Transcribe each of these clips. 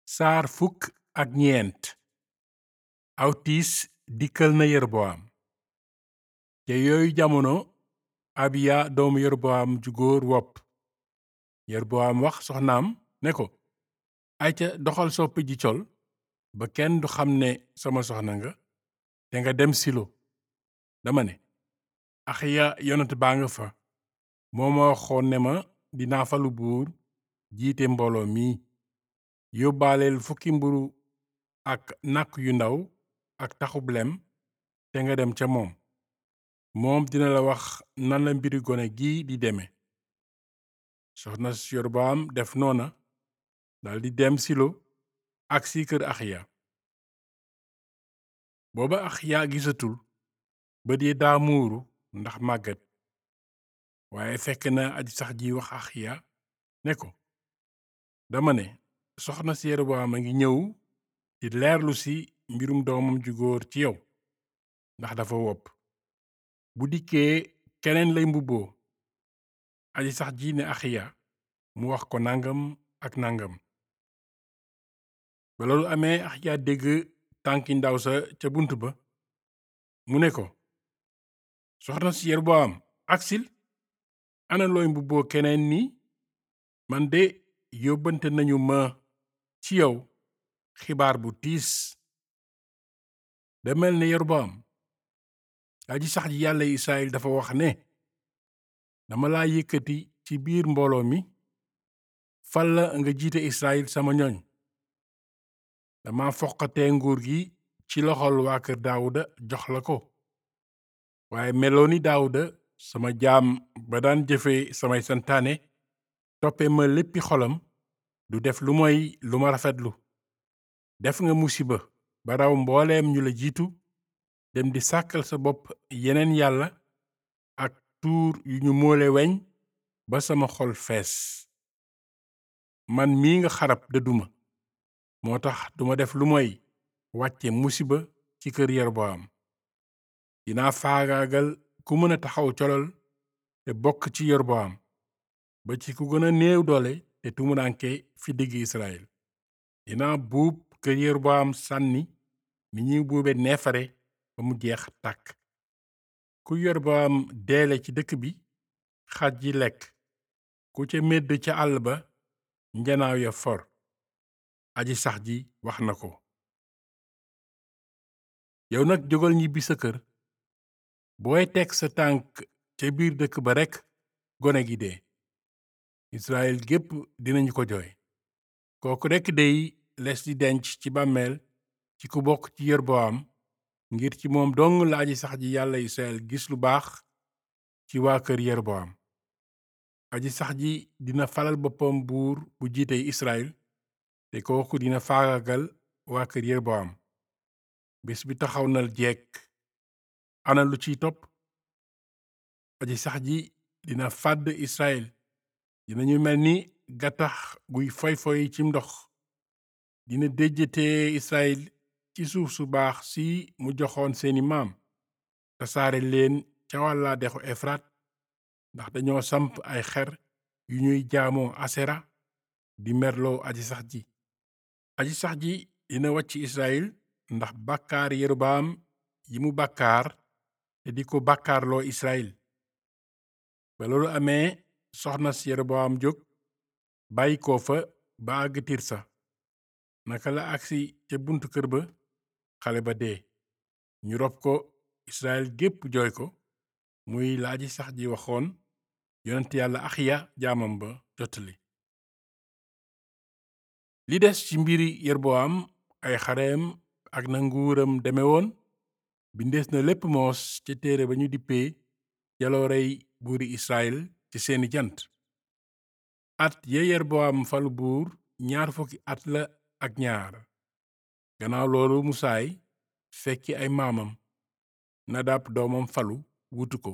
saar fukk ak ñeent aw tiis dikkal na yerboam te yooyu jamono abiya doomu yerboam ju góor wopp yerboam wax soxnaam ne ko ayca doxal soppi ji col ba kenn du xam ne sama soxna nga te nga dem silo dama ne axiya yonent baa nga fa moo ma waxoon ne ma dinaa falu buur jiite mbooloo mi yóbbaaleel fukki mburu ak nàkk yu ndaw ak taxub lem te nga dem ca moom moom dina la wax nan la mbiri gone gi di deme soxna yorbaam def noona daldi dem silo agsi kër axiya booba axiya gisatul bët yi daa muuru ndax màggat waaye fekk na aji sax ji wax axiya ne ko dama ne soxna si yeroboam a ngi ñëw di leerlu si mbirum doomam ju góor ci yow ndax dafa wopp bu dikkee keneen lay mbubboo aji sax ji ne axiya mu wax ko nangam ak nangam ba loolu amee axiya dégg tànki ndaw sa ca bunt ba mu ne ko soxna si yeroboam aksil ana looy mbubboo keneen ni man de yóbbante nañu ma ci yow xibaar bu tiis da mel ne Yeroboam aji sax ji yàlla Israyil dafa wax ne dama laa yëkkati ci biir mbooloo mi fal la nga jiite Israyil sama ñoñ dama foqatee nguur gi ci loxol waa kër Daawuda jox la ko waaye meloo ni Daawuda sama jaam ba daan jëfe samay santaane toppe ma léppi xolam du def lu moy lu ma rafetlu def nga musiba ba raw mbooleem ñu la jiitu dem di sàkkal sa bopp yeneen yàlla ak tuur yu ñu moole weñ ba sama xol fees man mii nga xarab dëdduma moo tax duma def lu moy wàcce musiba ci kër Yeroboam dinaa faagaagal ku mën a taxaw colol te bokk ci Yeroboam ba ci ku gën a néew doole te tumuranke fi digg Israyil dinaa buub kër Yeroboam sànni ni ñuy buube neefare ba mu jeex tàkk ku Yeroboam deele ci dëkk bi xaj yi lekk ku ca medd ca àll ba njanaaw ya for aji sax ji wax na ko yow nag jógal ñibbi sa kër booy teg sa tànk ca biir dëkk ba rekk gone gi dee Israyil gépp dinañu ko jooy kooku rekk dey les di denc ci bàmmeel ci ku bokk ci Yeroboam ngir ci moom dong la aji sax ji yàlla Israyil gis lu baax ci waa kër Yeroboam aji sax ji dina falal boppam buur bu jiite Israyil te kooku dina faagagal waa kër Yeroboam bés bi taxaw nal jekk ana lu ciy topp aji sax ji dina fàdd Israyil dinañu mel ni gattax guy foy-foy ci ndox dina déjjatee Israyil ci suuf su baax si mu joxoon seeni maam tasaare leen ca wàlla dexu Efrat ndax dañoo samp ay xer yu ñuy jaamoo Asera di merloo aji sax ji aji sax ji dina wàcc Israyil ndax bàkkaar Yeroboam yi mu bàkkaar te di ko bàkkaarloo Israyil ba loolu amee soxna si Yeroboam jóg bàyyi ko fa ba àgg Tirsa naka la agsi ca buntu kër ba xale ba dee ñu rob ko Israyil gépp jooy ko muy la aji sax ji waxoon yonent yàlla Axiya jaamam ba jottali li des ci mbiri Yeroboam ay xareem ak na nguuram deme woon bindees na lépp moos ca téere ba ñu dippee jaloorey buuri Israyil ci seeni jant at ya Yeroboam falu buur ñaar fukki at la ak ñaar gannaaw loolu mu saay fekki ay maamam Nadab doomam falu wutu ko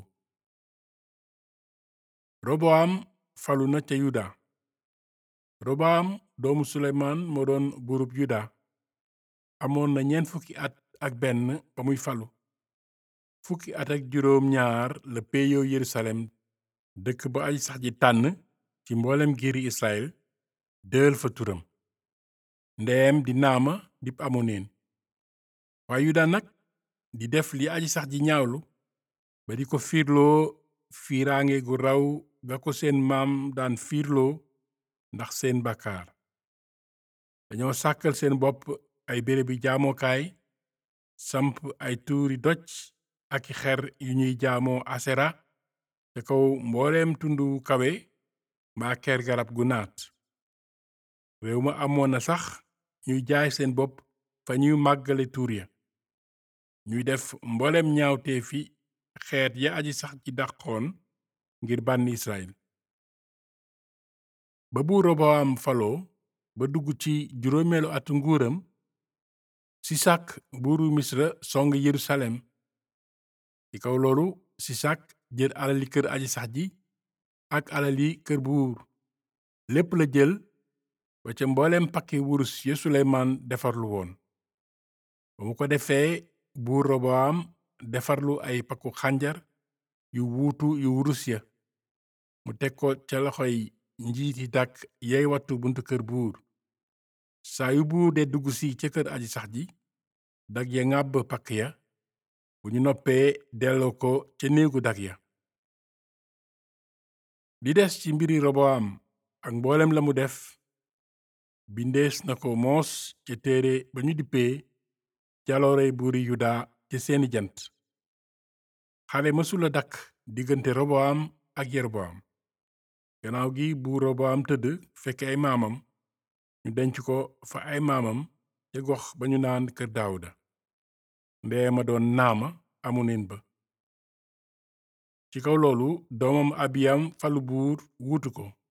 Roboam falu na ca Yuda Roboam doomu Suleymaan moo doon buurub Yuda amoon na ñeent fukki at ak benn ba muy falu fukki at ak juróom ñaar la péeyoo Yerusalem dëkk ba aji sax ji tànn ci mboolem giiri Israyil dëël fa turam ndeyam di naama dib amoneen waaye yuda nag di def li aji sax ji ñaawlu ba di ko fiirloo fiiraange gu raw ga ko seen maam daan fiirloo ndax seen bàkkaar dañoo sàkkal seen bopp ay bérébi jaamokaay samp ay tuuri doj ak i xer yu ñuy jaamoo asera te kaw mbooleem tundu kawe mbaa ker garab gu naat réew ma amoon na sax ñuy jaay seen bopp fa ñuy màggale tuur ya ñuy def mbooleem ñaawteefi xeet ya aji sax ji dàqoon ngir bànni Israyil ba buur Roboam faloo ba dugg ci juróomeelu atu nguuram sisak buuru misra song yerusalem ci kaw loolu sisak jël alali kër aji sax ji ak alali kër buur lépp la jël ba ca mbooleem pakki wurus ya suleymaan defarlu woon ba mu ko defee buur roboam defarlu ay pakku xànjar yu wuutu yu wurus ya mu teg ko ca loxoy njiiti dàkk yey wattu buntu kër buur saa yu buur dee dugg si ca kër aji sax ji dag ya ŋàbb pakk ya bu ñu noppee delloo ko ca néegu dag ya li des ci mbiri roboam ak mboolem la mu def bindees na ko moos ca téere ba ñu dippee jaloorey buuri yuda ca seeni jant xale mësula dakk diggante roboam ak yeroboam gannaaw gi buur roboam tëdd fekk ay maamam ñu denc ko fa ay maamam ca gox ba ñu naan kër daawuda ndee ma doon naama amoneen ba ci kaw loolu doomam abiyam falu buur wuutu ko